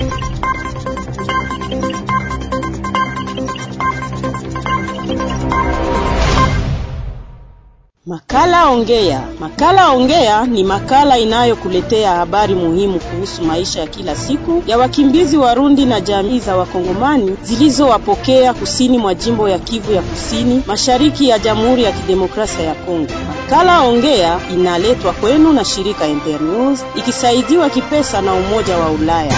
Makala Ongea. Makala Ongea ni makala inayokuletea habari muhimu kuhusu maisha ya kila siku ya wakimbizi Warundi na jamii za Wakongomani zilizowapokea kusini mwa jimbo ya Kivu ya Kusini, mashariki ya Jamhuri ya Kidemokrasia ya Kongo. Makala Ongea inaletwa kwenu na shirika Internews ikisaidiwa kipesa na Umoja wa Ulaya.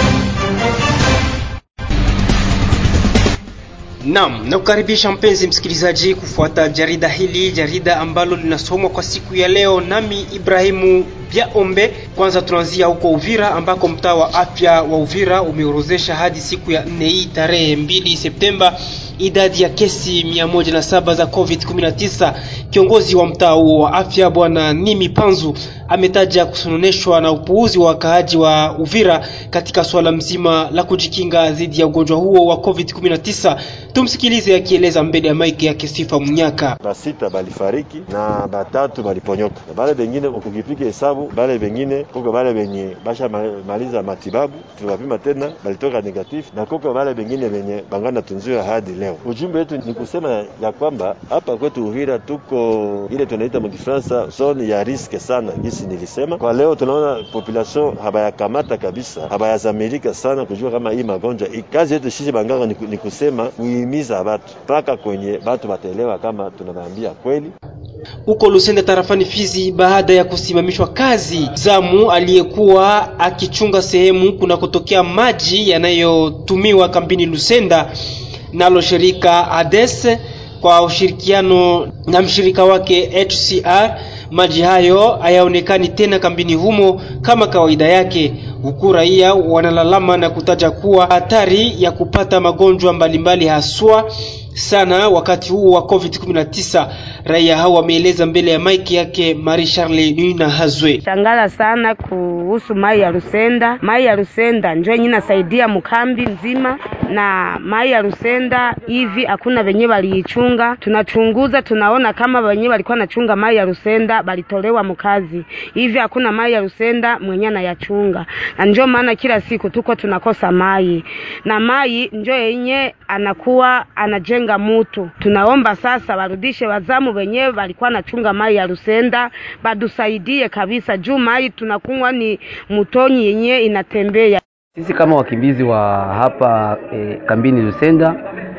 Naam, nakukaribisha mpenzi msikilizaji kufuata jarida hili, jarida ambalo linasomwa kwa siku ya leo nami Ibrahimu Biaombe. Kwanza tunaanzia huko Uvira ambako mtaa wa afya wa Uvira umeorozesha hadi siku ya nne hii tarehe mbili Septemba idadi ya kesi mia moja na saba za COVID-19. Kiongozi wa mtaa huo wa afya Bwana Nimi Panzu ametaja kusononeshwa na upuuzi wa wakaaji wa Uvira katika swala mzima la kujikinga dhidi ya ugonjwa huo wa COVID-19. Tumsikilize akieleza mbele ya maiki yake Sifa Munyaka. basita balifariki na batatu baliponyoka na bale bengine ukukipika hesabu bale bengine koko bale benye basha maliza matibabu tunapima tena balitoka negatif na koko bale bengine benye bangana tunziwa hadi leo. Ujumbe wetu ni kusema ya kwamba hapa kwetu Uvira tuko ile tunaita mkifransa zone ya riske sana, gisi nilisema. Kwa leo tunaona population habayakamata kabisa, habayazamirika sana kujua kama hii magonjwa. Kazi yetu sisi banganga ni, ni kusema kuhimiza batu mpaka kwenye batu bataelewa kama tunawaambia kweli huko Lusenda tarafani Fizi, baada ya kusimamishwa kazi zamu aliyekuwa akichunga sehemu kunakotokea maji yanayotumiwa kambini Lusenda, nalo shirika ADES kwa ushirikiano na mshirika wake HCR, maji hayo hayaonekani tena kambini humo kama kawaida yake, huku raia wanalalama na kutaja kuwa hatari ya kupata magonjwa mbalimbali haswa sana wakati huu wa COVID-19. Raia hao wameeleza mbele ya maiki yake Marie Charle Nina Hazwe. Shangala sana kuhusu mai ya Rusenda. Mai ya Rusenda njo yenye nasaidia mkambi nzima, na mai ya Rusenda hivi hakuna venye waliichunga. Tunachunguza tunaona kama wenye walikuwa nachunga mai ya Rusenda balitolewa mkazi, hivi hakuna mai ya Rusenda mwenye anayachunga, na njo maana kila siku tuko tunakosa mai, na mai njo yenye anakuwa anajenga mutu. Tunaomba sasa warudishe wazamu wenyewe walikuwa nachunga mai ya Rusenda badusaidie kabisa, juu mai tunakunywa ni mutonyi yenye inatembea. Sisi kama wakimbizi wa hapa e, kambini Lusenda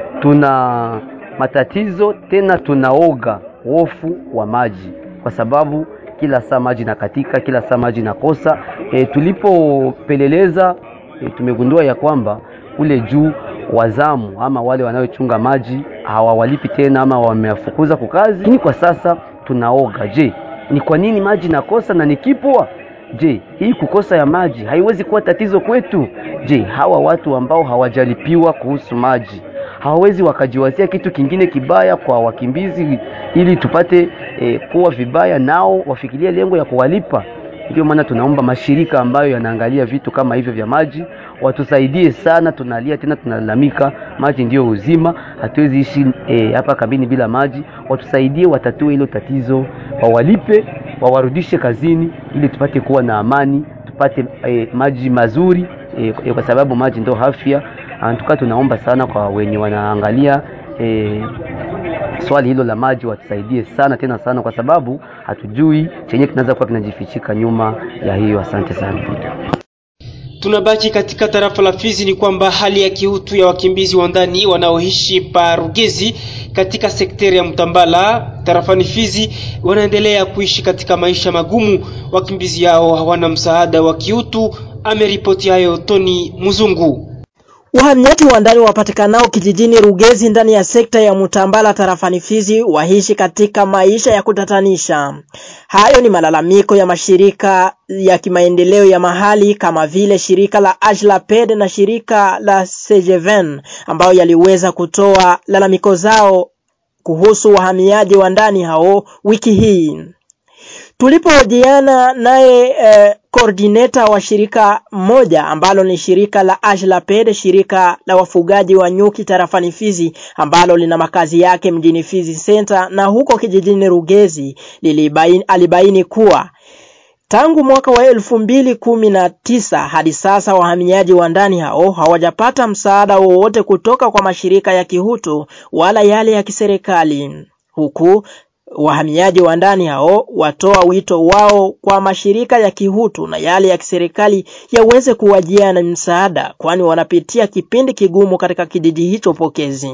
tuna matatizo tena, tunaoga hofu wa maji kwa sababu kila saa maji nakatika, kila saa maji nakosa. E, tulipopeleleza e, tumegundua ya kwamba kule juu wazamu ama wale wanaochunga maji hawawalipi tena ama wamewafukuza kwa kazi. Lakini kwa sasa tunaoga, je, ni kwa nini maji nakosa na nikipwa? Je, hii kukosa ya maji haiwezi kuwa tatizo kwetu? Je, hawa watu ambao hawajalipiwa kuhusu maji hawawezi wakajiwazia kitu kingine kibaya kwa wakimbizi ili tupate eh, kuwa vibaya, nao wafikirie lengo ya kuwalipa? Ndio maana tunaomba mashirika ambayo yanaangalia vitu kama hivyo vya maji watusaidie sana. Tunalia tena tunalalamika, maji ndiyo uzima, hatuwezi ishi e, hapa kambini bila maji. Watusaidie, watatue hilo tatizo, wawalipe, wawarudishe kazini ili tupate kuwa na amani, tupate e, maji mazuri e, e, kwa sababu maji ndio afya. Antuka tunaomba sana kwa wenye wanaangalia e, swali hilo la maji watusaidie sana tena sana, kwa sababu hatujui chenye kinaweza kuwa kinajifichika nyuma ya hiyo. Asante sana. Tunabaki katika tarafa la Fizi, ni kwamba hali ya kiutu ya wakimbizi wa ndani wanaoishi pa Rugezi katika sekteri ya Mtambala tarafani Fizi wanaendelea kuishi katika maisha magumu. Wakimbizi hao hawana msaada wa kiutu, ameripoti hayo Tony Muzungu. Wahamiaji wa ndani wapatikanao kijijini Rugezi ndani ya sekta ya Mutambala tarafani Fizi waishi katika maisha ya kutatanisha. Hayo ni malalamiko ya mashirika ya kimaendeleo ya mahali kama vile shirika la Ajlaped na shirika la Sejeven ambayo yaliweza kutoa lalamiko zao kuhusu wahamiaji wa ndani hao wiki hii. Tulipohojiana naye eh, coordinator wa shirika moja ambalo ni shirika la Ajlaped, shirika la wafugaji wa nyuki tarafani Fizi ambalo lina makazi yake mjini Fizi Center na huko kijijini Rugezi, lilibaini, alibaini kuwa Tangu mwaka wa elfu mbili kumi na tisa hadi sasa wahamiaji wa ndani hao hawajapata msaada wowote kutoka kwa mashirika ya kihutu wala yale ya kiserikali, huku wahamiaji wa ndani hao watoa wito wao kwa mashirika ya kihutu na yale ya kiserikali yaweze kuwajia na msaada, kwani wanapitia kipindi kigumu katika kijiji hicho pokezi.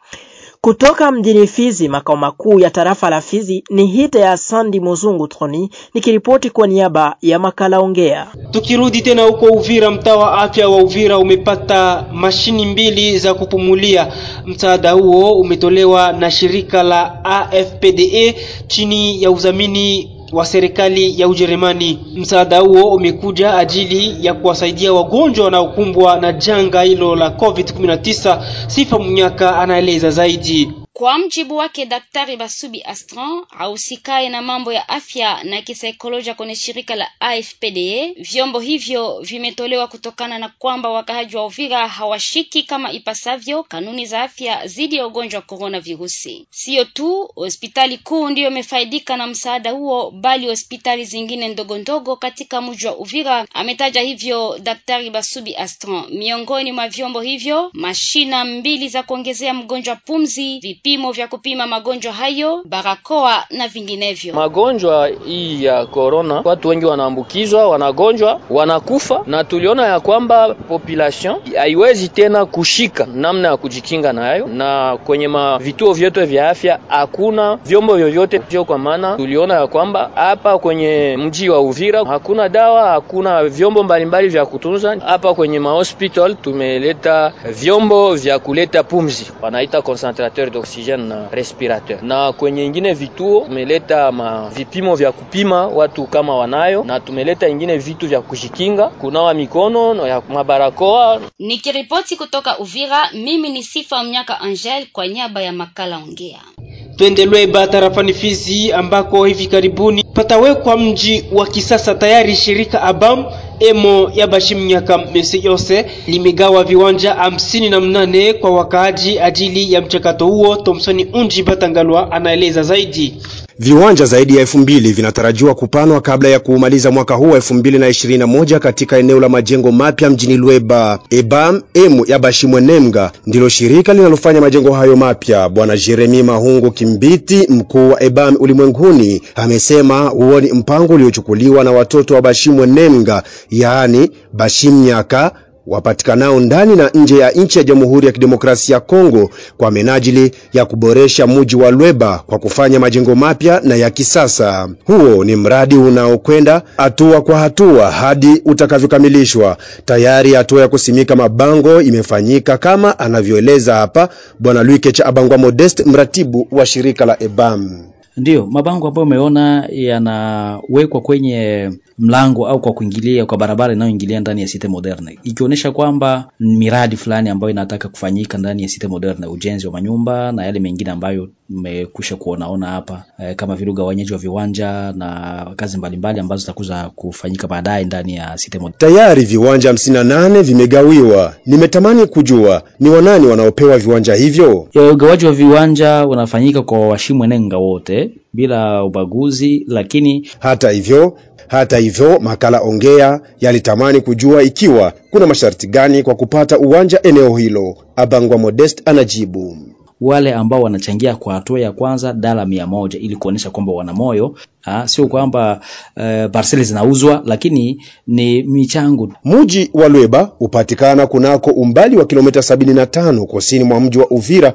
Kutoka mjini Fizi, makao makuu ya tarafa la Fizi, ni hite ya Sandi Muzungu Troni nikiripoti kwa niaba ya makala Ongea. Tukirudi tena huko Uvira, mtaa wa afya wa Uvira umepata mashini mbili za kupumulia. Msaada huo umetolewa na shirika la AFPDA chini ya udhamini wa serikali ya Ujerumani. Msaada huo umekuja ajili ya kuwasaidia wagonjwa wanaokumbwa na janga hilo la COVID-19. Sifa Munyaka anaeleza zaidi. Kwa mjibu wake Daktari Basubi Astran ahusikaye na mambo ya afya na kisaikolojia kwenye shirika la AFPDA, vyombo hivyo vimetolewa kutokana na kwamba wakahaji wa Uvira hawashiki kama ipasavyo kanuni za afya dhidi ya ugonjwa wa corona virusi. Siyo tu hospitali kuu ndiyo imefaidika na msaada huo, bali hospitali zingine ndogo ndogo katika mji wa Uvira. Ametaja hivyo Daktari Basubi Astran. Miongoni mwa vyombo hivyo, mashina mbili za kuongezea mgonjwa pumzi, vipimo vya kupima magonjwa hayo, barakoa na vinginevyo. Magonjwa hii ya corona, watu wengi wanaambukizwa, wanagonjwa, wanakufa, na tuliona ya kwamba population haiwezi tena kushika namna ya kujikinga nayo, na kwenye ma vituo vyote vya afya hakuna vyombo vyovyote vyo, kwa maana tuliona ya kwamba hapa kwenye mji wa Uvira hakuna dawa, hakuna vyombo mbalimbali vya kutunza. Hapa kwenye mahospital tumeleta vyombo vya kuleta pumzi, wanaita concentrateur oxygene na respirateur, na kwenye ingine vituo tumeleta ma vipimo vya kupima watu kama wanayo, na tumeleta ingine vitu vya kujikinga, kunawa mikono na ya mabarakoa. Nikiripoti kutoka Uvira, mimi ni Sifa Mnyaka Angel kwa niaba ya makala Ongea. Twende Lweba tarafani Fizi ambako hivi karibuni patawekwa mji wa kisasa tayari. Shirika Abam emo ya Bashimnyaka Mesi Yose limegawa viwanja hamsini na mnane kwa wakaaji ajili ya mchakato huo. Thomsoni Unji Batangalwa anaeleza zaidi. Viwanja zaidi ya elfu mbili vinatarajiwa kupanwa kabla ya kuumaliza mwaka huu wa elfu mbili na ishirini na moja katika eneo la majengo mapya mjini Lweba. Ebam emu ya Bashimwenemga ndilo shirika linalofanya majengo hayo mapya. Bwana Jeremi Mahungu Kimbiti, mkuu wa Ebam ulimwenguni, amesema huo ni mpango uliochukuliwa na watoto wa Bashimwenemga, yaani Bashimnyaka wapatikanao ndani na nje ya nchi ya Jamhuri ya Kidemokrasia ya Kongo kwa menajili ya kuboresha mji wa Lweba kwa kufanya majengo mapya na ya kisasa. Huo ni mradi unaokwenda hatua kwa hatua hadi utakavyokamilishwa. Tayari hatua ya kusimika mabango imefanyika kama anavyoeleza hapa Bwana Luikecha Abangwa Modest, mratibu wa shirika la EBAM. Ndiyo, mabango ambayo umeona yanawekwa kwenye mlango au kwa kuingilia kwa barabara inayoingilia ndani ya Cite Moderne, ikionyesha kwamba miradi fulani ambayo inataka kufanyika ndani ya Cite Moderne, ujenzi wa manyumba na yale mengine ambayo mmekwisha kuonaona hapa e, kama vile ugawanyaji wa viwanja na kazi mbalimbali ambazo zitakuza kufanyika baadaye ndani ya Cite Moderne. Tayari viwanja 58 vimegawiwa. Nimetamani kujua ni wanani wanaopewa viwanja hivyo. Ya, Ugawaji wa viwanja unafanyika kwa washimwenenga wote bila ubaguzi, lakini Hata hivyo hata hivyo makala ongea yalitamani kujua ikiwa kuna masharti gani kwa kupata uwanja eneo hilo. Abangwa Modest anajibu. wale ambao wanachangia kwa hatua ya kwanza dala mia moja ili kuonyesha kwamba wana moyo ah, sio kwamba uh, parceli zinauzwa, lakini ni michango. Muji wa Lweba hupatikana kunako umbali wa kilomita 75 kusini mwa mji wa Uvira,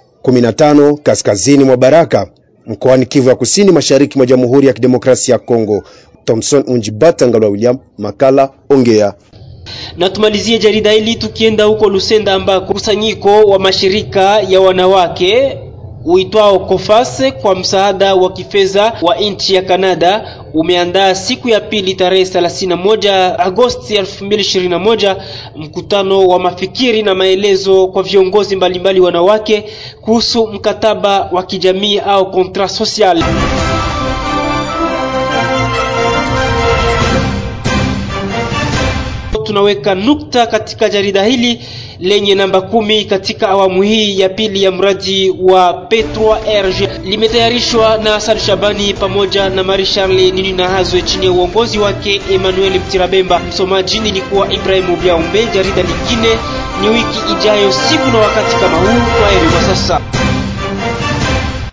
15 kaskazini mwa Baraka, mkoani Kivu ya kusini mashariki mwa Jamhuri ya Kidemokrasia ya Kongo. Thomson Unjibata Ngalwa William, makala ongea. Na tumalizie jarida hili tukienda huko Lusenda ambako kusanyiko wa mashirika ya wanawake uitwao Kofase kwa msaada wa kifedha wa nchi ya Kanada umeandaa siku ya pili tarehe 31 Agosti 2021 mkutano wa mafikiri na maelezo kwa viongozi mbalimbali wanawake kuhusu mkataba wa kijamii au contrat social. tunaweka nukta katika jarida hili lenye namba kumi katika awamu hii ya pili ya mradi wa P3RG. Limetayarishwa na Hassan Shabani pamoja na Marie Charle Nini na Hazwe chini ya uongozi wake Emmanuel Mtirabemba. Msomaji nilikuwa Ibrahimu Biaumbe. Jarida lingine ni wiki ijayo, siku na wakati kama huu. Kwaheri kwa sasa.